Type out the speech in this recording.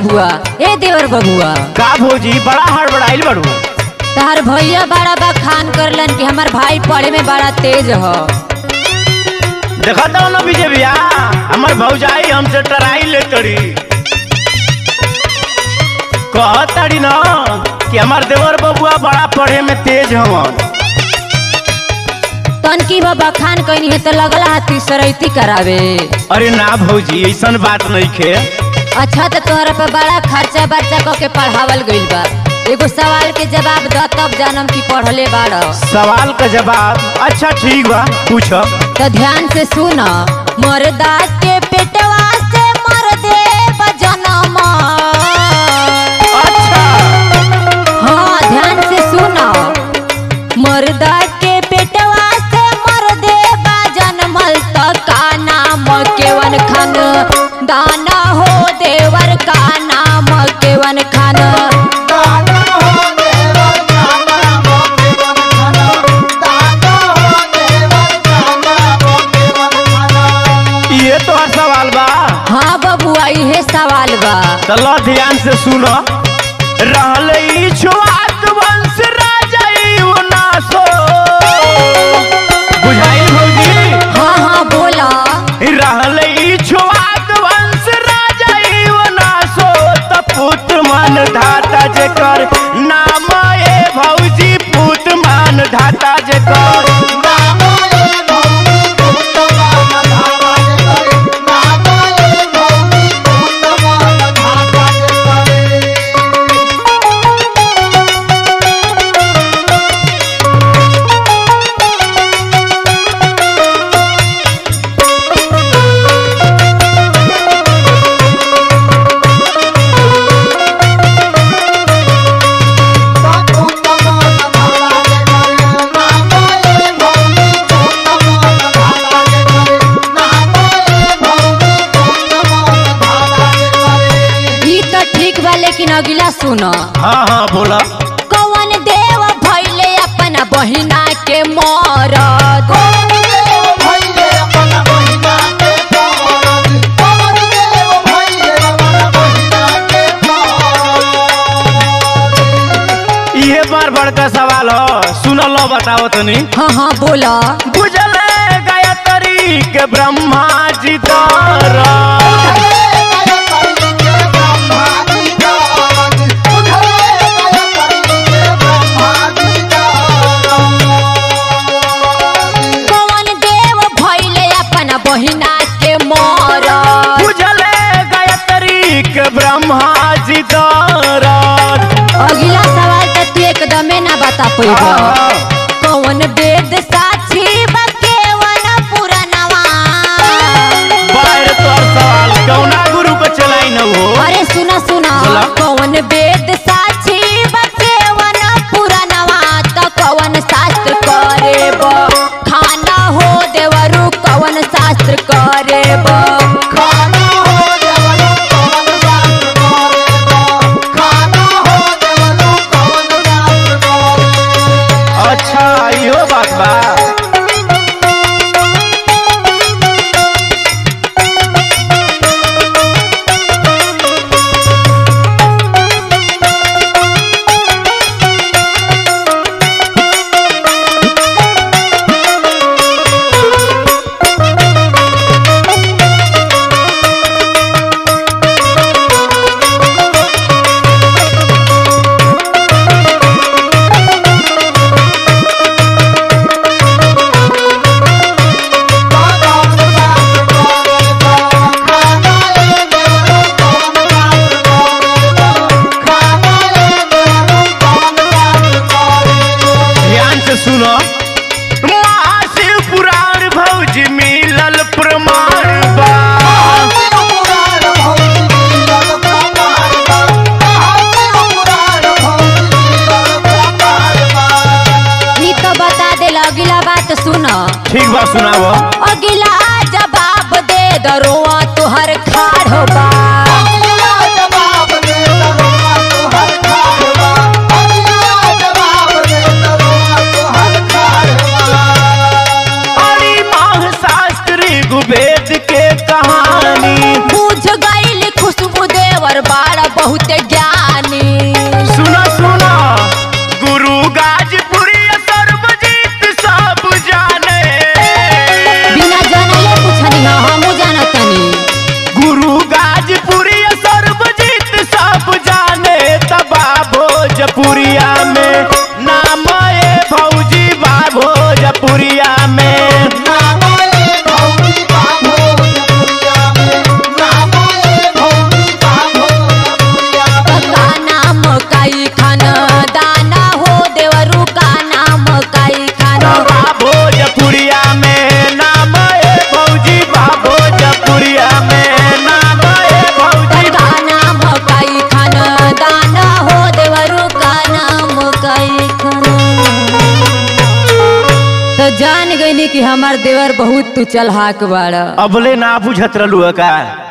बबुआ ए देवर बबुआ का भौजी बड़ा हड़बड़ाइल बड़ू तहार भैया बड़ा बखान करलन कि हमार भाई पढ़े में बड़ा तेज ह देखा तो ना विजय भैया हमार भौजाई हमसे टराई ले तड़ी कहतड़ी ना कि हमार देवर बबुआ बड़ा पढ़े में तेज हवन तनकी बा बखान कइनी है तो लगला हाथी सरैती करावे अरे ना भौजी ऐसन बात नहीं खे अच्छा तो तोहरा पे बड़ा खर्चा बर्चा क के पढ़ावल गइल बा एगो सवाल के जवाब द तब जानम की पढ़ले बाड़ सवाल का जवाब अच्छा ठीक बा पूछो तो ध्यान से सुन मर्दा के पेटवा से मर दे जनम अच्छा हाँ ध्यान से सुन मर्दा के पेटवा से मर दे जनमल त का नाम केवन खान दाना हो देवर का नाम केवन खान ये तो हर सवाल बा हाँ बबुआ इहे सवाल बा चलो ध्यान से सुनो रहल ई छुआत वंश राजा ई उनासो बुझाई भौजी हाँ हाँ बोला रहल ई छुआत वंश राजा ई उनासो त पुत मन धाता जेकर नाम ए भौजी पुत मन धाता जेकर ई तो ठीक बा लेकिन अगला सुन हाँ हाँ बोला कौन देव भैले अपना बहिना के मरद इहे बार बड़का सवाल हो सुनलो बताओ तनी हाँ हाँ बोला बुझले गायत्री के ब्रह्मा जी तारा कौन देव भैले अपना बहिना के मरद बुझले गायत्री के ब्रह्मा जी तारा अगला सवाल तो तू एकदमे ना बता पैबा कौन वेद साक्षी बा केवन पुरानवा बाहर तोर सवाल कौना गुरु को चलाई न हो अरे सुना सुना बोला। कौन वेद साक्षी बा केवन पुरानवा त कौन शास्त्र करे बा खाना हो देवरु कौन शास्त्र करे बा अच्छा इहो बात बा ध्यान से सुनो महाशिव पुराण भौजी मिलल प्रमाण बा ई तो बता दे अगला बात सुन ठीक बा सुनाओ अगला जवाब दे दरोआ तुहर खाड़ बा अरे माह शास्त्री गुबेद के कहानी बुझ गईल खुशबू देवर बाड़ तो जान गईनी कि हमार देवर बहुत तू चलहाक बाड़ अबले ना बुझत रहलू का